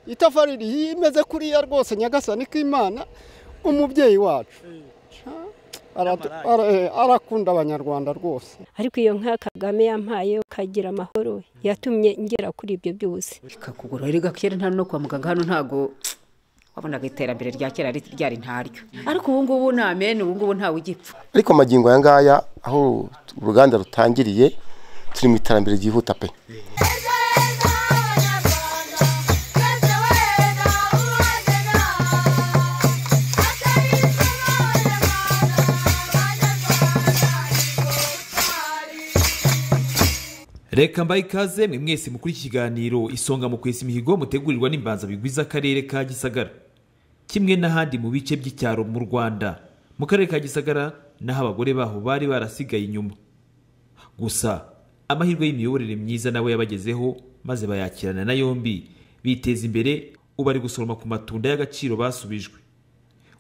itafari rimeze kuriya rwose nyagasani k'imana umubyeyi wacu Aratu- ara- eh, arakunda abanyarwanda rwose ariko iyo nka kagame yampaye ukagira amahoro yatumye ngera kuri ibyo byose ikakugura erega kera nta no kwa muganga hano ntago wabonaga iterambere rya kera ri- ryari ntaryo ariko ubu ngubu ni amen ubu ngubu ntawe ugipfa ariko amagingo aya ngaya aho uruganda rutangiriye turi mu iterambere ryihuta pe reka mbaye ikaze mwe mwese mukuri iki kiganiro isonga mu kwesa imihigo mutegurirwa n'imbanza bigwiza akarere ka gisagara kimwe n'ahandi mu bice by'icyaro mu rwanda mu karere ka gisagara n'aho abagore baho bari barasigaye inyuma gusa amahirwe y'imiyoborere myiza nawe yabagezeho maze bayakirana na yombi biteza imbere ubu ari gusoroma ku matunda y'agaciro basubijwe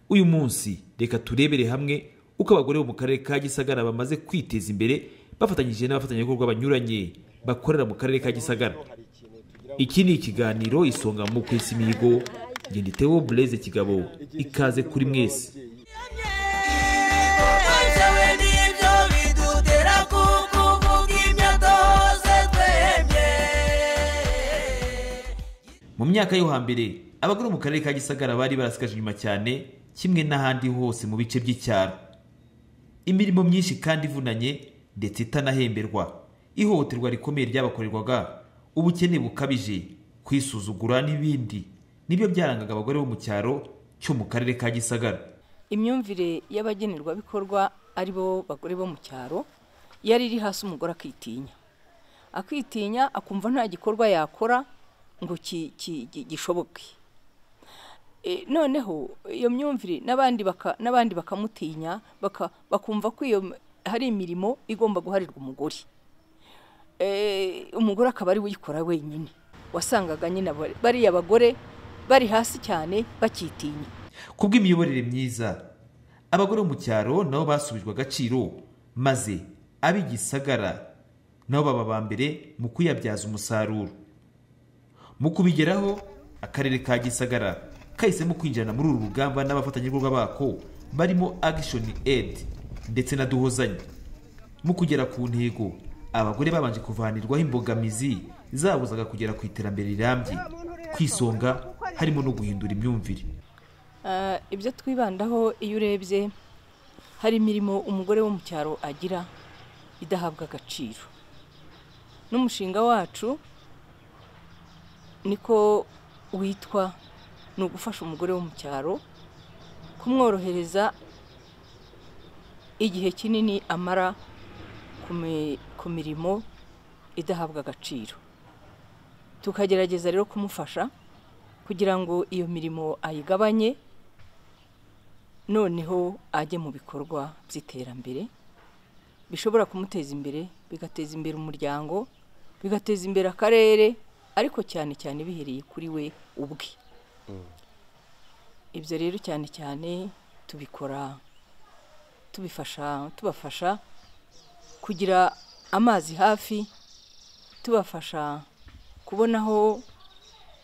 uyu munsi reka turebere hamwe uko abagore bo mu karere ka gisagara bamaze kwiteza imbere bafatanyije n'abafatanyabikorwa banyuranye bakorera mu karere ka gisagara iki ni ikiganiro isonga mu kwesa imihigo ngenditeho bureze kigabo ikaze kuri mwese mu myaka yo hambere abagore bo mu karere ka gisagara bari barasigaje inyuma cyane kimwe n'ahandi hose mu bice by'icyaro imirimo myinshi kandi ivunanye ndetse itanahemberwa ihohoterwa rikomeye ryabakorerwaga ubukene bukabije kwisuzugura n'ibindi nibyo byarangaga abagore bo mu cyaro cyo mu karere ka gisagara imyumvire y'abagenerwabikorwa ari bo bagore bo mu cyaro yari iri hasi umugore akitinya akitinya akumva nta gikorwa yakora ngo ki- ki- gi- gishoboke E, noneho iyo myumvire n'abandi baka- n'abandi bakamutinya baka- bakumva ko iyo m- hari imirimo igomba guharirwa umugore Eh, umugore akaba ari we uyikora wenyine wasangaga nyine aba- bariya bagore bari hasi cyane bakitinya kubw'imiyoborere myiza abagore bo mu cyaro nabo basubijwe agaciro maze ab'igisagara nabo baba aba mbere mu kuyabyaza umusaruro mu kubigeraho akarere ka gisagara kahisemo kwinjirana muri uru rugamba n'abafatanyabikorwa bako barimo action aid ndetse na duhozanye mu kugera ku ntego abagore babanje kuvanirwaho imbogamizi zabuzaga kugera ku iterambere rirambye ku isonga harimo no guhindura imyumvire Ah, ibyo twibandaho iyo urebye hari imirimo umugore wo mu cyaro agira idahabwa agaciro n'umushinga wacu niko witwa ni ugufasha umugore wo mu cyaro kumworohereza igihe kinini amara ku mi- ku mirimo idahabwa agaciro tukagerageza rero kumufasha kugira ngo iyo mirimo ayigabanye noneho ajye mu bikorwa by'iterambere bishobora kumuteza imbere bigateza imbere umuryango bigateza imbere akarere ariko cyane cyane bihereye kuri we ubwe ibyo rero cyane cyane tubikora tubifasha tubafasha kugira amazi hafi tubafasha kubona aho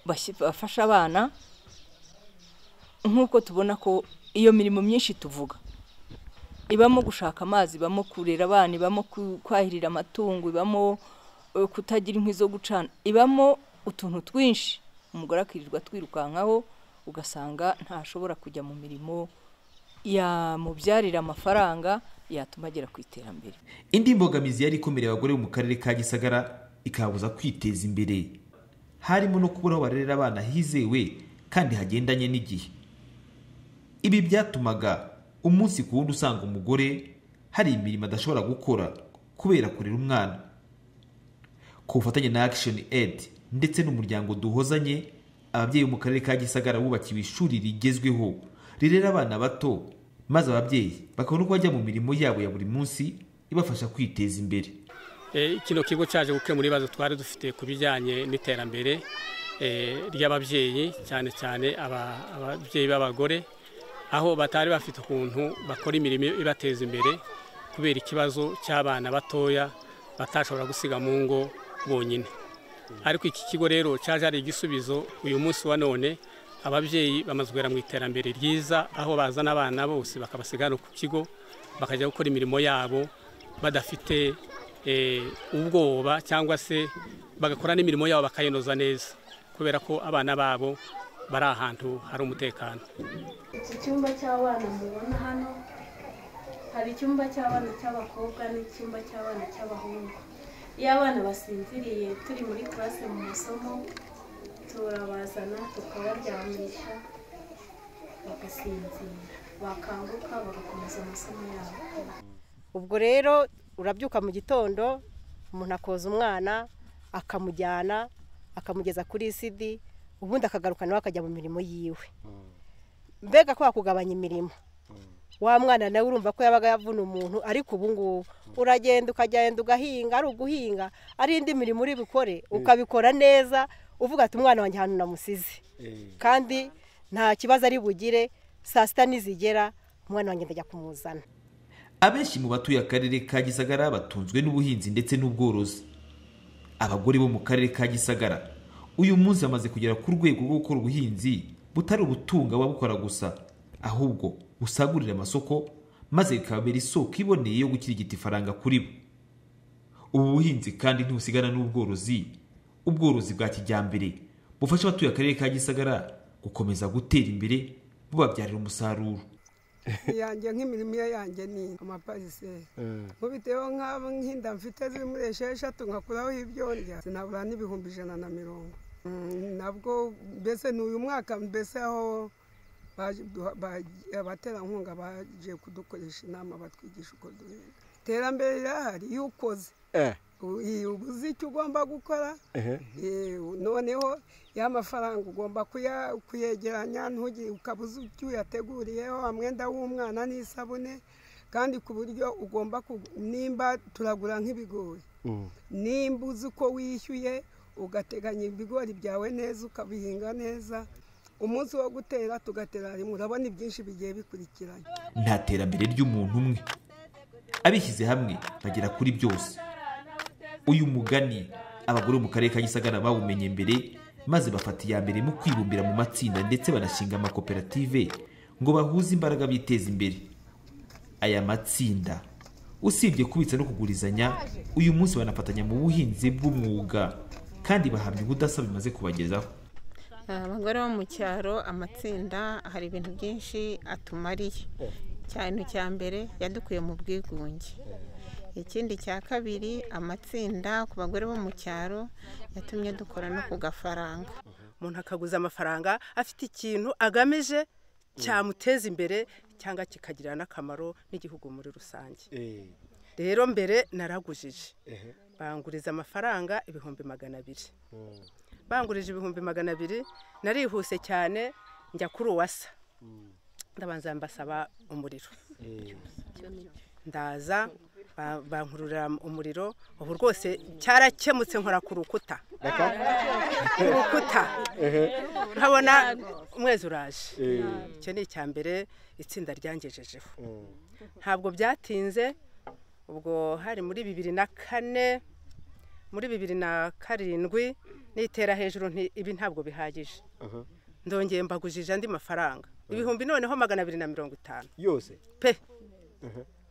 bashyi- bafasha abana nk'uko tubona ko iyo mirimo myinshi tuvuga ibamo gushaka amazi ibamo kurera abana ibamo ku- kwahirira amatungo ibamo eh, kutagira inkwi zo gucana ibamo utuntu twinshi umugore akirirwa atwirukankaho ugasanga ntashobora kujya mu mirimo yamubyarira amafaranga yatuma agera ku iterambere indi mbogamizi yari ikomereye abagore bo mu karere ka gisagara ikababuza kwiteza imbere harimo no kubura aho barerera abana hizewe kandi hagendanye n'igihe ibi byatumaga umunsi ku wundi usanga umugore hari imirimo adashobora gukora kubera kurera umwana ku bufatanye na action aid ndetse n'umuryango duhozanye ababyeyi bo mu karere ka gisagara bubakiwe ishuri rigezweho rirera abana bato maze ababyeyi bakabona uko bajya mu mirimo yabo ya buri munsi ibafasha kwiteza imbere Eh, kino kigo cyaje gukemura ibibazo twari dufite ku bijyanye n'iterambere eh, ry'ababyeyi cyane cyane aba- ababyeyi b'abagore aho batari bafite ukuntu bakora imirimo ibateza imbere kubera ikibazo cy'abana batoya batashobora gusiga mu ngo bonyine ariko iki kigo rero cyaje ari igisubizo uyu munsi wa none ababyeyi bamaze kugera mu iterambere ryiza aho bazana abana bose bakabasiga hano ku kigo bakajya gukora imirimo yabo badafite eh, ubwoba cyangwa se bagakora n'imirimo yabo bakayinoza neza kubera ko abana babo bari ahantu hari umutekano iki cyumba cy'abana mubona hano hari icyumba cy'abana cy'abakobwa n'icyumba cy'abana cy'abahungu iyo abana basinziriye turi muri classe mu masomo turabazana tukabaryamisha bagasinzira bakanguka bagakomeza amasomo yabo ubwo rero urabyuka mu gitondo umuntu akoza umwana akamujyana akamugeza kuri sidi ubundi akagaruka nawe akajya mu mirimo yiwe mbega ko wakugabanya imirimo wa mwana nawe urumva ko yabaga yavuna umuntu ariko ubu ngubu uragenda ukagenda ugahinga ari uguhinga ari indi mirimo uri bukore ukabikora neza uvuga ati umwana wanjye ahantu namusize kandi nta kibazo ari bugire saa sita nizigera umwana wanjye ndajya kumuzana abenshi mu batuye akarere ka gisagara batunzwe n'ubuhinzi ndetse n'ubworozi abagore bo mu karere ka gisagara uyu munsi bamaze kugera ku rwego rwo gukora ubuhinzi butari ubutunga ababukora gusa ahubwo busagurira amasoko maze bikababera isoko iboneye yo gukirigita ifaranga kuri bo ubu buhinzi kandi ntibusigana n'ubworozi ubworozi bwa kijyambere bufasha abatuye akarere ka gisagara gukomeza gutera imbere bubabyarira umusaruro iyanjye nk'imirimo iyo yanjye ni amapariseri nkubiteho nk'abo nk'inda mfite ziri muri esheshatu nkakuraho ibyondya sinabura n'ibihumbi ijana na mirongo Mm, nabwo mbese ni uyu mwaka mbese aho baje- duha- baje- abaterankunga baje kudukoresha inama batwigisha uko duhinga iterambere rirahari iyo ukoze U- i- uba uzi icyo ugomba gukora Eh, noneho ya mafaranga ugomba kuya- kuyegeranya ntugire ukaba uzi icyo uyateguriyeho amwenda w'umwana n'isabune kandi ku buryo ugomba ku- nimba turagura nk'ibigori nimba uzi uko wishyuye ugateganya ibigori byawe neza ukabihinga neza umunsi wo gutera tugatera rimwe urabona ibyinshi bigiye bikurikiranye nta terambere ry'umuntu umwe abishyize hamwe bagera kuri byose uyu mugani abagore bo mu karere ka gisagara bawumenye mbere maze bafata iya mbere mu kwibumbira mu matsinda ndetse banashinga amakoperative ngo bahuze imbaraga biteza imbere aya matsinda usibye kubitsa no kugurizanya uyu munsi banafatanya mu buhinzi bw'umwuga kandi bahamya ubudasa bimaze kubagezaho abagore bo mu cyaro amatsinda hari ibintu byinshi atumariye cyane cya mbere yadukuye mu bwigunge ikindi cya kabiri amatsinda ku bagore bo mu cyaro yatumye dukora no ku gafaranga umuntu akaguza amafaranga afite ikintu agamije cyamuteza imbere cyangwa kikagirira n'akamaro n'igihugu muri rusange rero mbere naragujije banguriza amafaranga ibihumbi magana abiri bangurije ibihumbi magana abiri narihuse cyane njya kuri uwasa ndabanza mbasaba umuriro ndaza ba- bankururira umuriro ubu rwose cyarakemutse nkora ku rukuta ku rukuta nkabona umwezi uraje icyo ni icya mbere itsinda ryangejejeho ntabwo byatinze ubwo hari muri bibiri na kane muri bibiri na karindwi nitera hejuru nti- ibi ntabwo bihagije ndongeye mbagujije andi mafaranga ibihumbi noneho magana abiri na mirongo itanu yose pe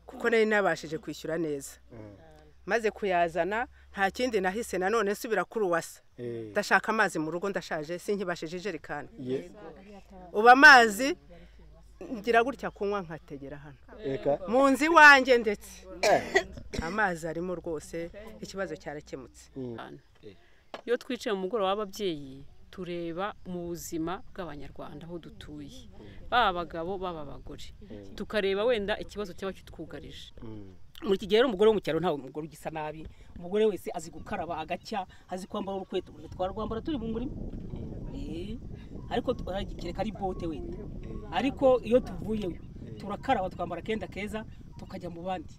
kuko nari nabashije kwishyura neza maze kuyazana nta kindi nahise nanone nsubira kuri uwasa ndashaka amazi mu rugo ndashaje sinkibashije ijerekani ubu amazi ngira gutya kunywa nkategera hano reka mu nzu iwanjye ndetse amazi arimo rwose ikibazo cyarakemutse iyo twicaye mu mugoroba w'ababyeyi tureba mu buzima bw'abanyarwanda aho dutuye baba abagabo baba abagore tukareba wenda ikibazo cyaba kitwugarije muri iki gihe rero umugore wo mu cyaro ntawe umugore ugisa nabi umugore wese azi gukaraba agacya azi kwambara urukweto urukweto twarwambara turi mu murima Eh, ariko tu- kereka ari bote wenda ariko iyo tuvuyeyo turakaraba twambara akenda keza tukajya mu bandi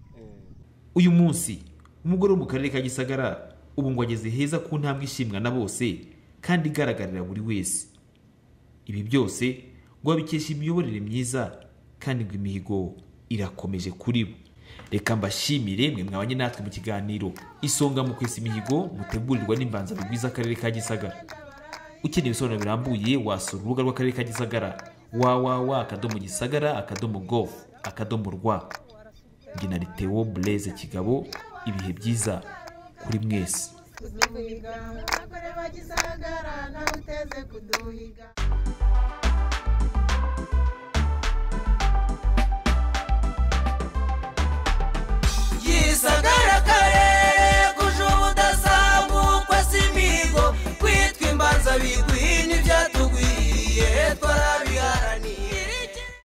uyu munsi umugore wo mu karere ka gisagara ubu ngo ageze heza ku ntambwe ishimwa na bose kandi igaragarira buri wese ibi byose ngo babikesha imiyoborere myiza kandi ngo imihigo irakomeje kuri bo reka mbashimire mwe mwabanye natwe mu kiganiro isonga mu kwesa imihigo mutegurirwa n'imbanzabugwi bw'iz'akarere ka gisagara ukeneye ibisobanuro birambuye wasura urubuga rw'akarere ka gisagara www akadomo gisagara akadomo gov akadomo rwa njye na Theo bureze kigabo ibihe byiza kuri mwese kuduhiga abagore bagisagara nawe uteze kuduhiga